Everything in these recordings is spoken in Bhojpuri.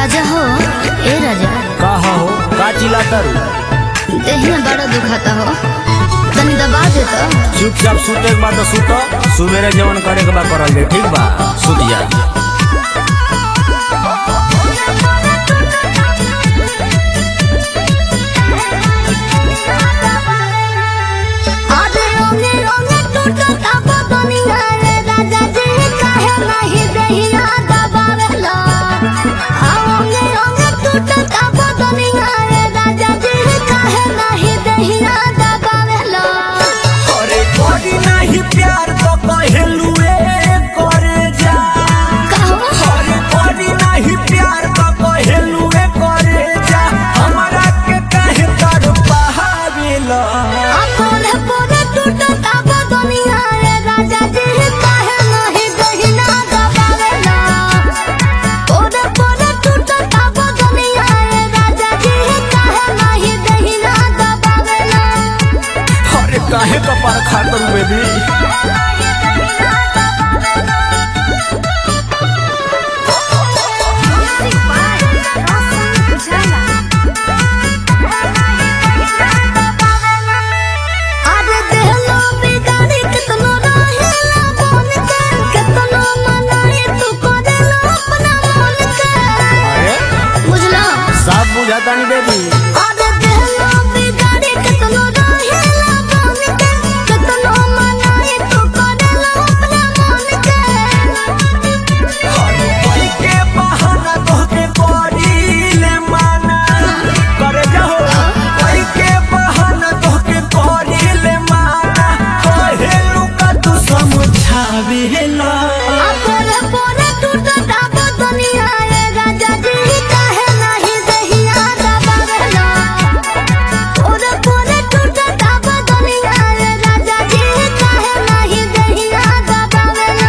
राजा हो ए राजा का हो का चिल्लाता रू देही में बड़ा दुखाता हो तनी दबा दे तो चुपचाप सुते के बाद सुत सुबेरे जवन करे के बाद करल जाए ठीक बा सुत जा अरे ओने ओने टूटता बदनिया रे राजा जी काहे नहीं देहिया दबावेला आ ओने ओने टूटता बदनिया रे राजा जी काहे नहीं देहिया दबावेला अरे कोई नहीं प्यार तो कहलुए करे जा कहो अरे कोई नहीं प्यार तो कहलुए करे जा हमरा के काहे तड़पावेला अकोले पोरे टूटता बदनिया रे राजा जी काहे नहीं देहिया दबावेला पोरे पोरे टूटता बदनिया रे राजा जी काहे नहीं देहिया दबावेला अरे काहे कपार खातर बेबी अरे देहलो बिगाड़ी कितनो रहेला बोल के कितनो मनाई तू करेला अपना मन के अरे बुझलो सब बुझाता नहीं बेबी अरे देहलो बिगाड़ी कितनो रहेला बोल के कितनो मनाई तू करेला अपना मन के कोई के बहाना तोहके करीले माना करे जाहो कोई के बहाना तोहके करीले माना कहेलू का तू समझावेला अकोले पोरे टूटता बदनिया रे राजा जी काहे नहीं देहिया दबावेला पोरे पोरे टूटता बदनिया रे राजा जी काहे नहीं देहिया दबावेला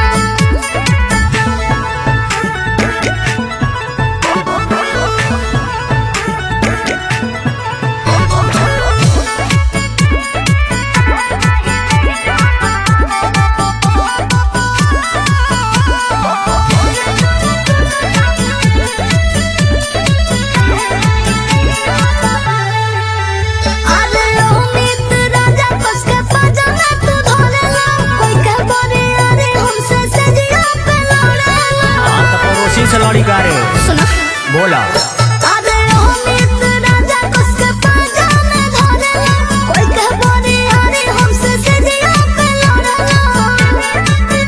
अरे ओ मित्र राजा कस के पजामा तू धोलेला कोई के बने अरे हमसे सजिया पे लड़ेला हाँ तो पड़ोसी से लड़ी का रे सुनो बोला अरे ओ मित्र राजा कस के पजामा धोलेला कोई के बने अरे हमसे सजिया पे लड़ेला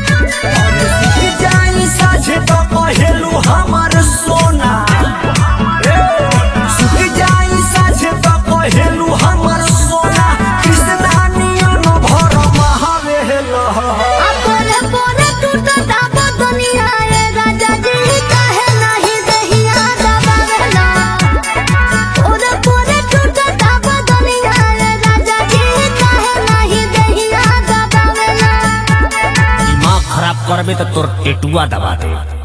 जाई साझे तो कहेलू हमर सोना ए, सुख जाई साझे तो कहेलू हमर सोना कृष्णा नियन भर महावेला अकोले पोरे टूटता बदनिया रे राजा जी काहे नहीं देहिया दबावेला पोरे पोरे टूटता बदनिया रे राजा जी काहे नहीं देहिया दबावेला दिमाग खराब करबे तो तोर टेटुआ दबा दे